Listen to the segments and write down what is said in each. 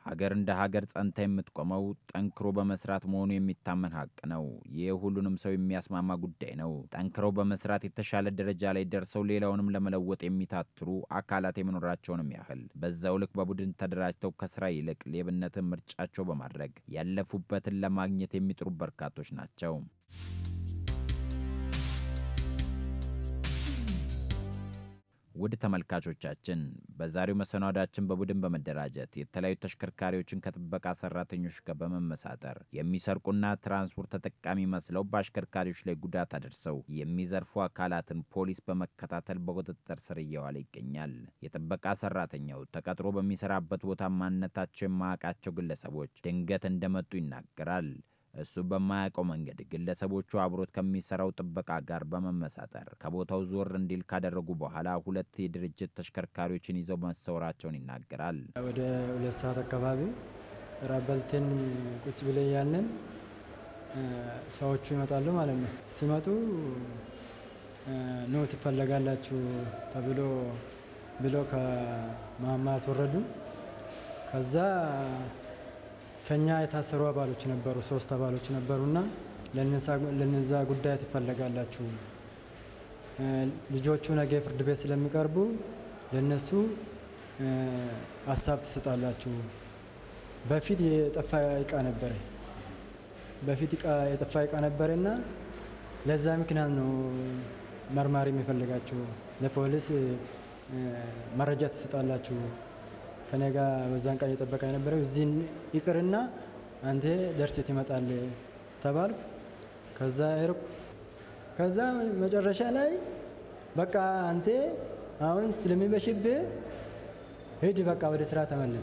ሀገር እንደ ሀገር ጸንታ የምትቆመው ጠንክሮ በመስራት መሆኑ የሚታመን ሀቅ ነው። ይህ ሁሉንም ሰው የሚያስማማ ጉዳይ ነው። ጠንክረው በመስራት የተሻለ ደረጃ ላይ ደርሰው ሌላውንም ለመለወጥ የሚታትሩ አካላት የመኖራቸውንም ያህል በዛው ልክ በቡድን ተደራጅተው ከስራ ይልቅ ሌብነትን ምርጫቸው በማድረግ ያለፉበትን ለማግኘት የሚጥሩ በርካቶች ናቸው። ውድ ተመልካቾቻችን በዛሬው መሰናዷችን በቡድን በመደራጀት የተለያዩ ተሽከርካሪዎችን ከጥበቃ ሰራተኞች ጋር በመመሳጠር የሚሰርቁና ትራንስፖርት ተጠቃሚ መስለው በአሽከርካሪዎች ላይ ጉዳት አድርሰው የሚዘርፉ አካላትን ፖሊስ በመከታተል በቁጥጥር ስር እየዋለ ይገኛል። የጥበቃ ሰራተኛው ተቀጥሮ በሚሰራበት ቦታ ማንነታቸው የማያውቃቸው ግለሰቦች ድንገት እንደመጡ ይናገራል። እሱ በማያውቀው መንገድ ግለሰቦቹ አብሮት ከሚሰራው ጥበቃ ጋር በመመሳጠር ከቦታው ዞር እንዲል ካደረጉ በኋላ ሁለት የድርጅት ተሽከርካሪዎችን ይዘው መሰወራቸውን ይናገራል። ወደ ሁለት ሰዓት አካባቢ ራበልቴን ቁጭ ብለ ያለን ሰዎቹ ይመጣሉ ማለት ነው። ሲመጡ ኖት ይፈለጋላችሁ ተብሎ ብሎ ከማማ አስወረዱ። ከዛ ከኛ የታሰሩ አባሎች ነበሩ፣ ሶስት አባሎች ነበሩና ለነዛ ጉዳይ ትፈለጋላችሁ፣ ልጆቹ ነገ ፍርድ ቤት ስለሚቀርቡ ለነሱ ሀሳብ ትሰጣላችሁ። በፊት የጠፋ እቃ ነበረ፣ በፊት የጠፋ እቃ ነበረና ለዛ ምክንያት ነው መርማሪ የሚፈልጋችሁ፣ ለፖሊስ መረጃ ትሰጣላችሁ ከኔ ጋር በዛን ቀን የጠበቀ የነበረው እዚህ ይቅርና አንተ ደርሴ ትመጣል ተባልኩ። ከዛ ሄድኩ። ከዛ መጨረሻ ላይ በቃ አንተ አሁን ስለሚበሽብህ ሂድ፣ በቃ ወደ ስራ ተመለስ፣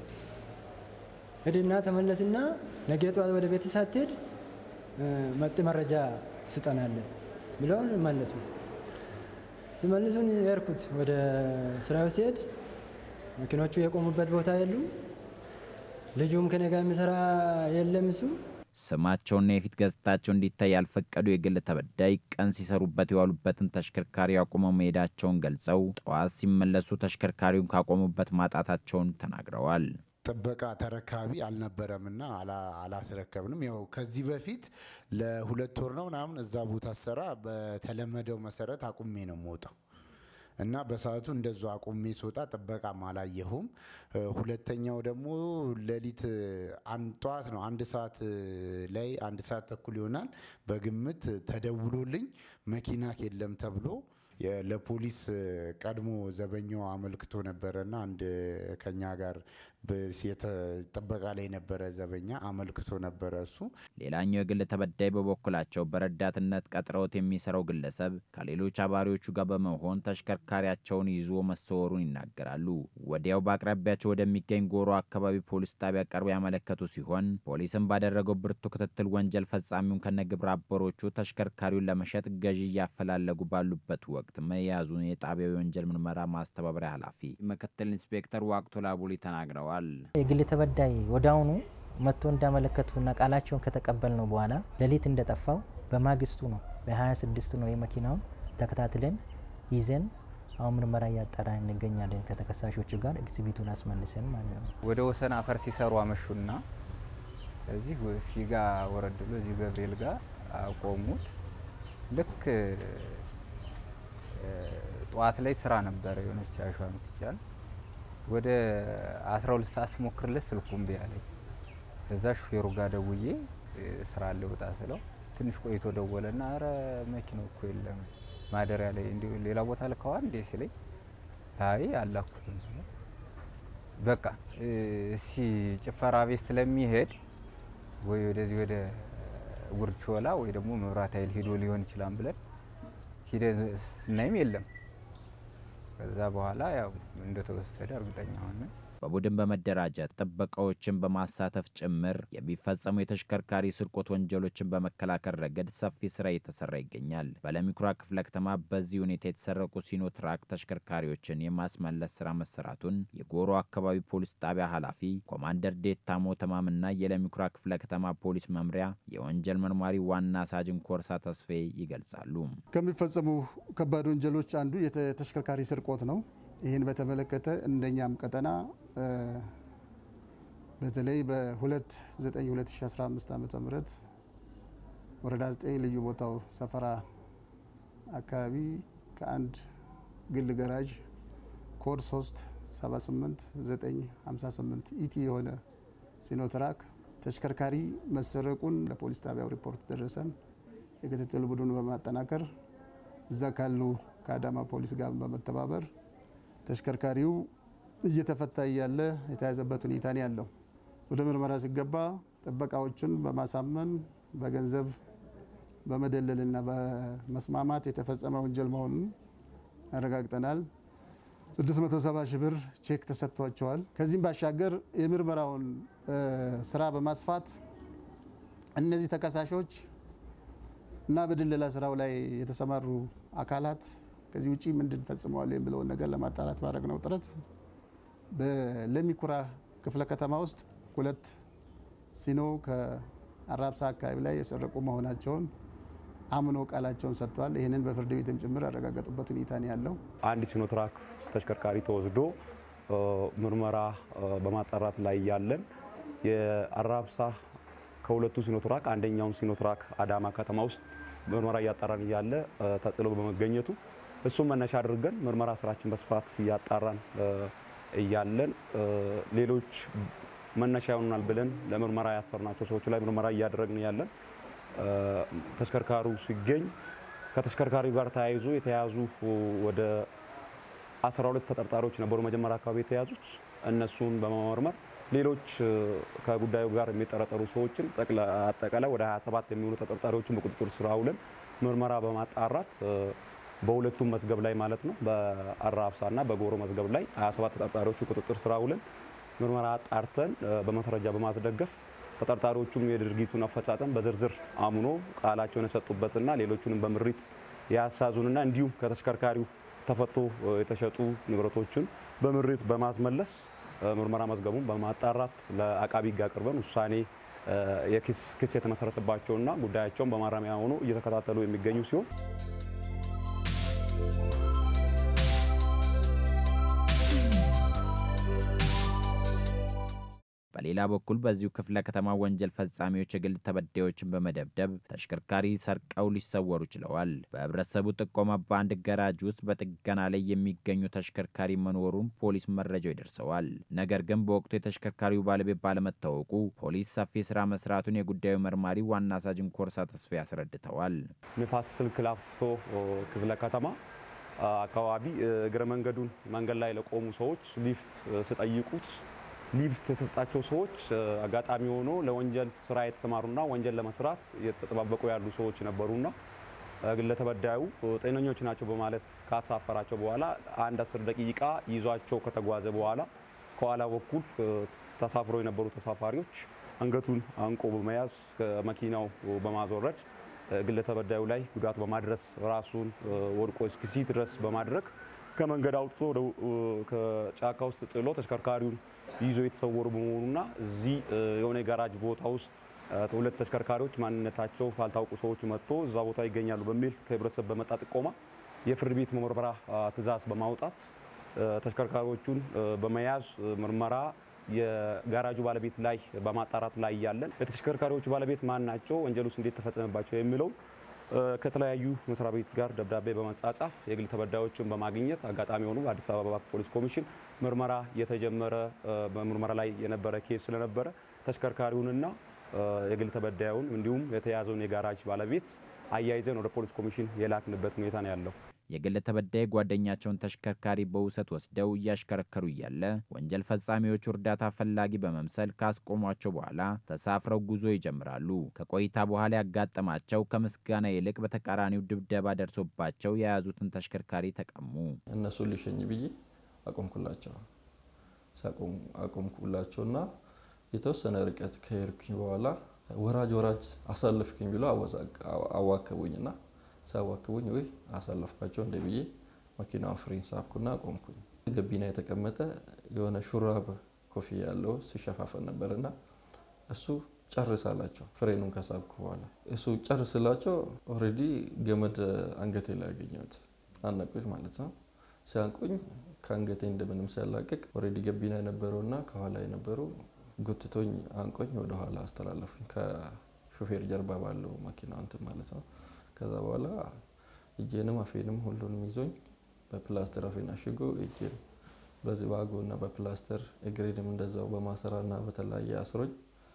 ሂድና ተመለስና ነገ ጠዋት ወደ ቤት ሳትሄድ መጥ መረጃ ትስጠናለህ ብለውን መለሱ። ሲመልሱን የሄድኩት ወደ ስራው ሲሄድ መኪኖቹ የቆሙበት ቦታ የሉም። ልጁም ከኔ ጋር የሚሰራ የለም። እሱ ስማቸውና የፊት ገጽታቸው እንዲታይ ያልፈቀዱ የግል ተበዳይ ቀን ሲሰሩበት የዋሉበትን ተሽከርካሪ አቁመው መሄዳቸውን ገልጸው ጠዋት ሲመለሱ ተሽከርካሪውን ካቆሙበት ማጣታቸውን ተናግረዋል። ጥበቃ ተረካቢ አልነበረምና አላስረከብንም። ያው ከዚህ በፊት ለሁለት ወር ነው ምናምን እዛ ቦታ ስራ በተለመደው መሰረት አቁሜ ነው የምወጣው እና በሰዓቱ እንደዛ አቁሜ ስወጣ ጥበቃም አላየሁም። ሁለተኛው ደግሞ ሌሊት አንድ ጠዋት ነው አንድ ሰዓት ላይ አንድ ሰዓት ተኩል ይሆናል በግምት ተደውሎልኝ መኪና የለም ተብሎ ለፖሊስ ቀድሞ ዘበኛው አመልክቶ ነበረና አንድ ከኛ ጋር ጥበቃ ላይ የነበረ ዘበኛ አመልክቶ ነበረ። እሱ ሌላኛው የግል ተበዳይ በበኩላቸው በረዳትነት ቀጥረውት የሚሰራው ግለሰብ ከሌሎች አባሪዎቹ ጋር በመሆን ተሽከርካሪያቸውን ይዞ መሰወሩን ይናገራሉ። ወዲያው በአቅራቢያቸው ወደሚገኝ ጎሮ አካባቢ ፖሊስ ጣቢያ ቀርበው ያመለከቱ ሲሆን ፖሊስም ባደረገው ብርቱ ክትትል ወንጀል ፈጻሚውን ከነግብረ አበሮቹ ተሽከርካሪውን ለመሸጥ ገዢ እያፈላለጉ ባሉበት ወቅት መያዙን የጣቢያው የወንጀል ምርመራ ማስተባበሪያ ኃላፊ ምክትል ኢንስፔክተር ዋቅቶ ላቡሊ ተናግረዋል። የግል ተበዳይ ወዲያውኑ መጥቶ እንዳመለከቱና ቃላቸውን ከተቀበል ነው በኋላ ሌሊት እንደጠፋው በማግስቱ ነው በ26 ነው የመኪናውን ተከታትለን ይዘን አሁን ምርመራ እያጣራን እንገኛለን። ከተከሳሾቹ ጋር ኤግዚቢቱን አስመልሰን ማለት ነው። ወደ ወሰን አፈር ሲሰሩ አመሹና እዚህ ፊጋ ወረድ ብሎ እዚህ ገብርኤል ጋር አቆሙት። ልክ ጠዋት ላይ ስራ ነበረ የሆነች አሸዋ ምትቻል ወደ 12 ሰዓት ስሞክርለት ስልኩ እምቢ አለኝ። ከዛ ሹፌሩ ጋር ደውዬ ስራ ልውጣ ስለው ትንሽ ቆይቶ ደወለና አረ መኪናው እኮ የለም ማደሪያ ላይ እንዲ ሌላ ቦታ ልከዋል እንዴ ሲለኝ አይ አላኩትም ስለው በቃ እሲ ጭፈራ ቤት ስለሚሄድ ወይ ወደዚህ ወደ ጉርድ ሾላ ወይ ደግሞ መብራት ኃይል ሂዶ ሊሆን ይችላል ብለን ሂደን ስናይም የለም። ከዛ በኋላ ያው እንደተወሰደ እርግጠኛ ሆነ። በቡድን በመደራጀት ጥበቃዎችን በማሳተፍ ጭምር የሚፈጸሙ የተሽከርካሪ ስርቆት ወንጀሎችን በመከላከል ረገድ ሰፊ ስራ እየተሰራ ይገኛል። በለሚኩራ ክፍለ ከተማ በዚህ ሁኔታ የተሰረቁ ሲኖትራክ ተሽከርካሪዎችን የማስመለስ ስራ መሰራቱን የጎሮ አካባቢ ፖሊስ ጣቢያ ኃላፊ ኮማንደር ዴታሞ ተማምና የለሚኩራ ክፍለ ከተማ ፖሊስ መምሪያ የወንጀል መርማሪ ዋና ሳጅን ኮርሳ ተስፋዬ ይገልጻሉ። ከሚፈጸሙ ከባድ ወንጀሎች አንዱ የተሽከርካሪ ስርቆት ነው። ይህን በተመለከተ እንደኛም ቀጠና በተለይ በ2/9/2015 ዓ ም ወረዳ 9 ልዩ ቦታው ሰፈራ አካባቢ ከአንድ ግል ገራዥ ኮድ 3 78 958 ኢቲ የሆነ ሲኖትራክ ተሽከርካሪ መሰረቁን ለፖሊስ ጣቢያው ሪፖርት ደረሰን። የክትትል ቡድኑ በማጠናከር እዛ ካሉ ከአዳማ ፖሊስ ጋር በመተባበር ተሽከርካሪው እየተፈታ እያለ የተያዘበት ሁኔታ ነው ያለው። ወደ ምርመራ ሲገባ ጥበቃዎችን በማሳመን በገንዘብ በመደለልና በመስማማት የተፈጸመ ወንጀል መሆኑን አረጋግጠናል። 670 ሺህ ብር ቼክ ተሰጥቷቸዋል። ከዚህም ባሻገር የምርመራውን ስራ በማስፋት እነዚህ ተከሳሾች እና በድለላ ስራው ላይ የተሰማሩ አካላት ከዚህ ውጭ ምንድን ፈጽመዋል የሚለውን ነገር ለማጣራት ባደረግነው ጥረት በለሚኩራ ክፍለ ከተማ ውስጥ ሁለት ሲኖ ከአራብሳ አካባቢ ላይ የሰረቁ መሆናቸውን አምኖ ቃላቸውን ሰጥተዋል። ይህንን በፍርድ ቤትም ጭምር ያረጋገጡበት ሁኔታ ነው ያለው። አንድ ሲኖትራክ ተሽከርካሪ ተወስዶ ምርመራ በማጣራት ላይ ያለን የአራብሳ ከሁለቱ ሲኖትራክ አንደኛውን ሲኖትራክ አዳማ ከተማ ውስጥ ምርመራ እያጣራን እያለ ተጥሎ በመገኘቱ እሱም መነሻ አድርገን ምርመራ ስራችን በስፋት እያጣራን እያለን ሌሎች መነሻ ይሆናል ብለን ለምርመራ ያሰርናቸው ሰዎች ላይ ምርመራ እያደረግን ያለን ተሽከርካሪው ሲገኝ ከተሽከርካሪው ጋር ተያይዞ የተያዙ ወደ 12 ተጠርጣሪዎች ነበሩ መጀመሪያ አካባቢ የተያዙት። እነሱን በመመርመር ሌሎች ከጉዳዩ ጋር የሚጠረጠሩ ሰዎችን አጠቃላይ ወደ 27 የሚሆኑ ተጠርጣሪዎችን በቁጥጥር ስር አውለን ምርመራ በማጣራት በሁለቱም መዝገብ ላይ ማለት ነው በአራብሳ እና በጎሮ መዝገብ ላይ 27 ተጠርጣሪዎቹ ቁጥጥር ስር አውለን ምርመራ አጣርተን በማስረጃ በማስደገፍ ተጠርጣሪዎቹም የድርጊቱን አፈጻጸም በዝርዝር አምኖ ቃላቸውን የሰጡበትና ሌሎቹንም በምሪት ያሳዙንና እንዲሁም ከተሽከርካሪው ተፈቶ የተሸጡ ንብረቶችን በምሪት በማስመለስ ምርመራ መዝገቡን በማጣራት ለአቃቢ ሕግ አቅርበን ውሳኔ የክስ የተመሰረተባቸውና ጉዳያቸውን በማረሚያ ሆኖ እየተከታተሉ የሚገኙ ሲሆን በሌላ በኩል በዚሁ ክፍለ ከተማ ወንጀል ፈጻሚዎች የግል ተበዳዮችን በመደብደብ ተሽከርካሪ ሰርቀው ሊሰወሩ ችለዋል። በህብረተሰቡ ጥቆማ በአንድ ገራጅ ውስጥ በጥገና ላይ የሚገኙ ተሽከርካሪ መኖሩን ፖሊስ መረጃው ይደርሰዋል። ነገር ግን በወቅቱ የተሽከርካሪው ባለቤት ባለመታወቁ ፖሊስ ሰፊ ስራ መስራቱን የጉዳዩ መርማሪ ዋና ሳጅን ኮርሳ ተስፋ ያስረድተዋል። ንፋስ ስልክ ላፍቶ ክፍለ ከተማ አካባቢ እግረ መንገዱን መንገድ ላይ ለቆሙ ሰዎች ሊፍት ስጠይቁት ሊፍት የተሰጣቸው ሰዎች አጋጣሚ ሆኖ ለወንጀል ስራ የተሰማሩና ወንጀል ለመስራት እየተጠባበቁ ያሉ ሰዎች ነበሩና ግለ ተበዳዩ ጤነኞች ናቸው በማለት ካሳፈራቸው በኋላ አንድ አስር ደቂቃ ይዟቸው ከተጓዘ በኋላ ከኋላ በኩል ተሳፍሮ የነበሩ ተሳፋሪዎች አንገቱን አንቆ በመያዝ ከመኪናው በማስወረድ ግለ ተበዳዩ ላይ ጉዳት በማድረስ ራሱን ወድቆ እስኪሲት ድረስ በማድረግ ከመንገድ አውጥቶ ከጫካ ውስጥ ጥሎ ተሽከርካሪውን ይዞ የተሰወሩ በመሆኑና እዚህ የሆነ የጋራጅ ቦታ ውስጥ ሁለት ተሽከርካሪዎች ማንነታቸው ባልታወቁ ሰዎች መጥቶ እዛ ቦታ ይገኛሉ በሚል ከህብረተሰብ በመጣ ጥቆማ የፍርድ ቤት ምርመራ ትዕዛዝ በማውጣት ተሽከርካሪዎቹን በመያዝ ምርመራ የጋራጁ ባለቤት ላይ በማጣራት ላይ ያለን የተሽከርካሪዎቹ ባለቤት ማን ናቸው፣ ወንጀሉስ እንዴት ተፈጸመባቸው የሚለው ከተለያዩ መስሪያ ቤት ጋር ደብዳቤ በመጻጻፍ የግል ተበዳዮችን በማግኘት አጋጣሚ ሆኑ በአዲስ አበባ ፖሊስ ኮሚሽን ምርመራ የተጀመረ በምርመራ ላይ የነበረ ኬስ ስለነበረ ተሽከርካሪውንና የግል ተበዳዩን እንዲሁም የተያዘውን የጋራጅ ባለቤት አያይዘን ወደ ፖሊስ ኮሚሽን የላክንበት ሁኔታ ነው ያለው። የግል ተበዳይ ጓደኛቸውን ተሽከርካሪ በውሰት ወስደው እያሽከረከሩ እያለ ወንጀል ፈጻሚዎቹ እርዳታ ፈላጊ በመምሰል ካስቆሟቸው በኋላ ተሳፍረው ጉዞ ይጀምራሉ። ከቆይታ በኋላ ያጋጠማቸው ከምስጋና ይልቅ በተቃራኒው ድብደባ ደርሶባቸው የያዙትን ተሽከርካሪ ተቀሙ። እነሱን ሊሸኝ ብዬ አቆምኩላቸው አቆምኩላቸውና የተወሰነ ርቀት ከሄድኩኝ በኋላ ወራጅ ወራጅ አሳልፍክኝ ብሎ አዋከቡኝና ሲያዋክቡኝ ወይ አሳለፍኳቸው እንደ ብዬ መኪናውን ፍሬን ሳብኩና ቆምኩኝ። ገቢና የተቀመጠ የሆነ ሹራብ ኮፍያ ያለው ሲሸፋፈን ነበርና እሱ ጨርስ አላቸው። ፍሬኑን ከሳብኩ በኋላ እሱ ጨርስላቸው ኦልሬዲ ገመድ አንገቴ ላይ ያገኘሁት አነቁኝ ማለት ነው። ሲያንቁኝ ከአንገቴ እንደምንም ሲያላቅቅ ኦልሬዲ ገቢና የነበረውና ከኋላ የነበረው ጎትቶኝ አንቆኝ ወደ ኋላ አስተላለፉኝ ከሾፌር ጀርባ ባለው መኪና እንትን ማለት ነው። ከዛ በኋላ እጄንም አፌንም ሁሉንም ይዞኝ በፕላስተር አፌን አሽጎ እጄን በዚህ ባጎና በፕላስተር እግሬንም እንደዛው በማሰራና በተለያየ አስሮኝ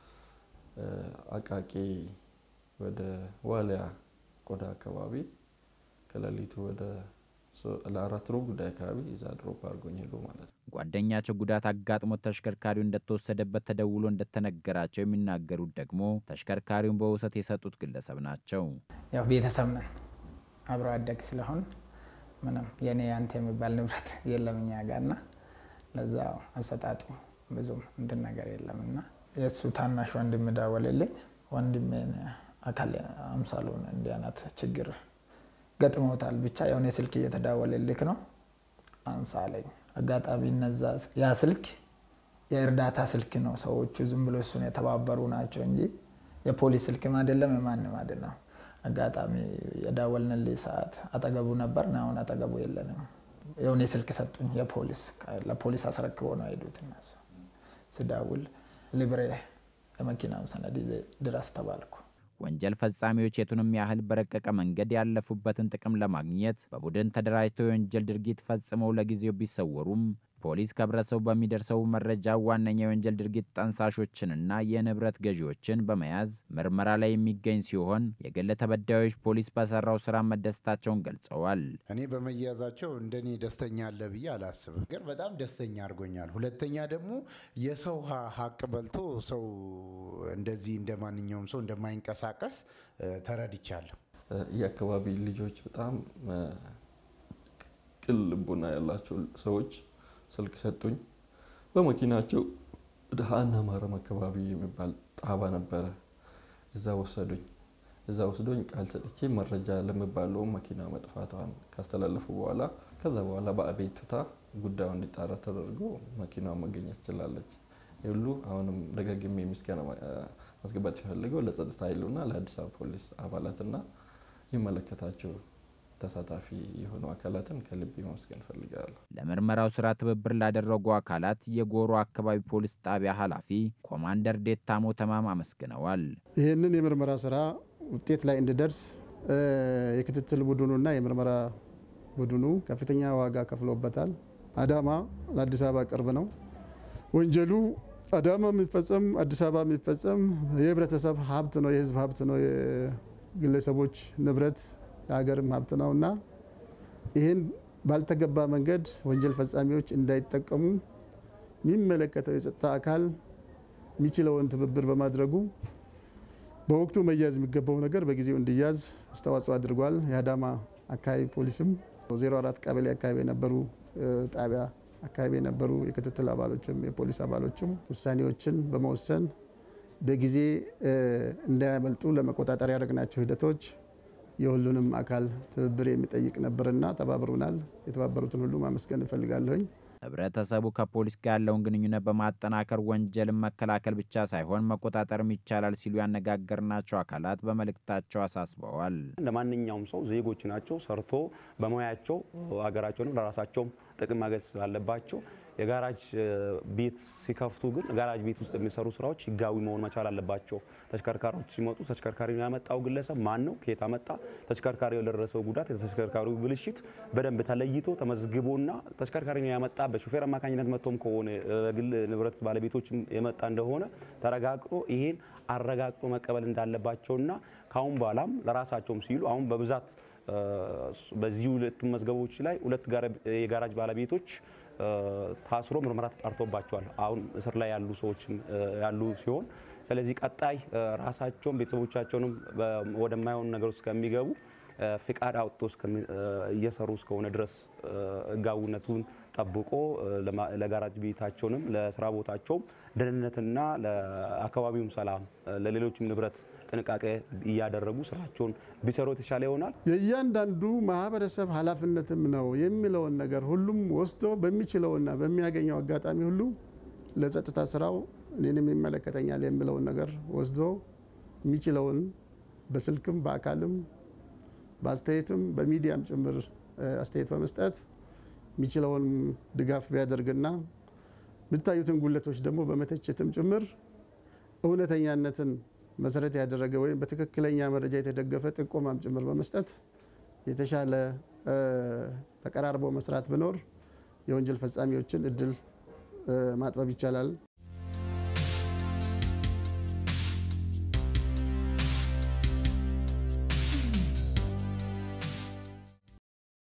አቃቂ ወደ ዋሊያ ቆዳ አካባቢ ከሌሊቱ ወደ ለአራት ሩብ ጉዳይ አካባቢ እዛ ድሮፕ አድርጎኝ ሄዶ ማለት ነው። ጓደኛቸው ጉዳት አጋጥሞት ተሽከርካሪው እንደተወሰደበት ተደውሎ እንደተነገራቸው የሚናገሩት ደግሞ ተሽከርካሪውን በውሰት የሰጡት ግለሰብ ናቸው። ያው ቤተሰብ ነን አብሮ አደግ ስለሆን ምንም የኔ ያንተ የሚባል ንብረት የለም እኛ ጋር እና ለዛ አሰጣጡ ብዙም እንትን ነገር የለም እና የእሱ ታናሽ ወንድም ደወለልኝ። ወንድሜን አካል አምሳሉን እንዲህ አይነት ችግር ገጥሞታል፣ ብቻ የሆነ ስልክ እየተደወለልክ ነው አንሳ አለኝ። አጋጣሚ እነዛ ያ ስልክ የእርዳታ ስልክ ነው። ሰዎቹ ዝም ብሎ እሱን የተባበሩ ናቸው እንጂ የፖሊስ ስልክም አይደለም የማንም አይደለም። አጋጣሚ የደወልንልኝ ሰዓት አጠገቡ ነበር። አሁን አጠገቡ የለንም። የሆነ ስልክ ሰጡኝ። የፖሊስ ለፖሊስ አስረክቦ ነው የሄዱት እነሱ። ስደውል ሊብሬ የመኪናው ሰነድ ድረስ ተባልኩ። ወንጀል ፈጻሚዎች የቱንም ያህል በረቀቀ መንገድ ያለፉበትን ጥቅም ለማግኘት በቡድን ተደራጅተው የወንጀል ድርጊት ፈጽመው ለጊዜው ቢሰወሩም ፖሊስ ከህብረተሰቡ በሚደርሰው መረጃ ዋነኛ የወንጀል ድርጊት ጠንሳሾችንና የንብረት ገዢዎችን በመያዝ ምርመራ ላይ የሚገኝ ሲሆን የግል ተበዳዮች ፖሊስ በሰራው ስራ መደሰታቸውን ገልጸዋል። እኔ በመያዛቸው እንደኔ ደስተኛ አለ ብዬ አላስብም፣ ግን በጣም ደስተኛ አድርጎኛል። ሁለተኛ ደግሞ የሰው ሀቅ በልቶ ሰው እንደዚህ እንደ ማንኛውም ሰው እንደማይንቀሳቀስ ተረድቻለሁ። የአካባቢ ልጆች በጣም ቅን ልቦና ያላቸው ሰዎች ስልክ ሰጡኝ። በመኪናቸው ወደ ሀና ማረም አካባቢ የሚባል ጣባ ነበረ። እዛ ወሰዱኝ። እዛ ወስዶኝ ቃል ሰጥቼ መረጃ ለሚባለው መኪና መጥፋቷን ካስተላለፉ በኋላ ከዛ በኋላ በአቤቱታ ጉዳዩ እንዲጣራ ተደርጎ መኪናዋ መገኘት ትችላለች። ሁሉ አሁንም ደጋግሜ ምስጋና ማስገባት ሲፈልገው ለጸጥታ ኃይሉና ለአዲስ አበባ ፖሊስ አባላትና ይመለከታቸው ተሳታፊ የሆኑ አካላትን ከልብ ማመስገን እፈልጋለሁ። ለምርመራው ስራ ትብብር ላደረጉ አካላት የጎሮ አካባቢ ፖሊስ ጣቢያ ኃላፊ ኮማንደር ዴታሞ ተማም አመስግነዋል። ይህንን የምርመራ ስራ ውጤት ላይ እንዲደርስ የክትትል ቡድኑና የምርመራ ቡድኑ ከፍተኛ ዋጋ ከፍሎበታል። አዳማ ለአዲስ አበባ ቅርብ ነው። ወንጀሉ አዳማ የሚፈጸም አዲስ አበባ የሚፈጸም የህብረተሰብ ሀብት ነው፣ የህዝብ ሀብት ነው፣ የግለሰቦች ንብረት የሀገርም ሀብት ነው እና ይህን ባልተገባ መንገድ ወንጀል ፈጻሚዎች እንዳይጠቀሙ የሚመለከተው የጸጥታ አካል የሚችለውን ትብብር በማድረጉ በወቅቱ መያዝ የሚገባው ነገር በጊዜው እንዲያዝ አስተዋጽኦ አድርጓል። የአዳማ አካባቢ ፖሊስም 04 ቀበሌ አካባቢ የነበሩ ጣቢያ አካባቢ የነበሩ የክትትል አባሎችም የፖሊስ አባሎችም ውሳኔዎችን በመወሰን በጊዜ እንዳያመልጡ ለመቆጣጠር ያደረግናቸው ሂደቶች የሁሉንም አካል ትብብር የሚጠይቅ ነበርና ተባብሩናል። የተባበሩትን ሁሉ ማመስገን እፈልጋለሁኝ። ህብረተሰቡ ከፖሊስ ጋር ያለውን ግንኙነት በማጠናከር ወንጀልን መከላከል ብቻ ሳይሆን መቆጣጠርም ይቻላል ሲሉ ያነጋገርናቸው አካላት በመልእክታቸው አሳስበዋል። እንደ ማንኛውም ሰው ዜጎች ናቸው። ሰርቶ በሙያቸው ሀገራቸውንም ለራሳቸውም ጥቅም ማገዝ ስላለባቸው የጋራጅ ቤት ሲከፍቱ ግን ጋራጅ ቤት ውስጥ የሚሰሩ ስራዎች ህጋዊ መሆን መቻል አለባቸው። ተሽከርካሪዎች ሲመጡ ተሽከርካሪ ያመጣው ግለሰብ ማን ነው፣ ከየት አመጣ፣ ተሽከርካሪው የደረሰው ጉዳት፣ የተሽከርካሪው ብልሽት በደንብ ተለይቶ ተመዝግቦና ተሽከርካሪ ያመጣ በሹፌር አማካኝነት መጥቶም ከሆነ ግል ንብረት ባለቤቶች የመጣ እንደሆነ ተረጋግጦ ይሄን አረጋግጦ መቀበል እንዳለባቸውና ካሁን በኋላም ለራሳቸውም ሲሉ አሁን በብዛት በዚህ ሁለቱ መዝገቦች ላይ ሁለት የጋራጅ ባለቤቶች ታስሮ ምርመራ ተጣርቶባቸዋል። አሁን እስር ላይ ያሉ ሰዎችም ያሉ ሲሆን ስለዚህ ቀጣይ ራሳቸውን ቤተሰቦቻቸውንም ወደማይሆን ነገር ውስጥ ከሚገቡ ፍቃድ አውጥቶ እየሰሩ እስከሆነ ድረስ ህጋዊነቱን ጠብቆ ለጋራጅ ቤታቸውንም ለስራ ቦታቸውም ደህንነትና ለአካባቢውም ሰላም ለሌሎችም ንብረት ጥንቃቄ እያደረጉ ስራቸውን ቢሰሩ የተሻለ ይሆናል። የእያንዳንዱ ማህበረሰብ ኃላፊነትም ነው የሚለውን ነገር ሁሉም ወስዶ በሚችለውና በሚያገኘው አጋጣሚ ሁሉ ለጸጥታ ስራው እኔንም ይመለከተኛል የሚለውን ነገር ወስዶ የሚችለውን በስልክም በአካልም በአስተያየትም በሚዲያም ጭምር አስተያየት በመስጠት የሚችለውን ድጋፍ ቢያደርግና የሚታዩትን ጉለቶች ደግሞ በመተቸትም ጭምር እውነተኛነትን መሰረት ያደረገ ወይም በትክክለኛ መረጃ የተደገፈ ጥቆማም ጭምር በመስጠት የተሻለ ተቀራርቦ መስራት ቢኖር የወንጀል ፈጻሚዎችን እድል ማጥበብ ይቻላል።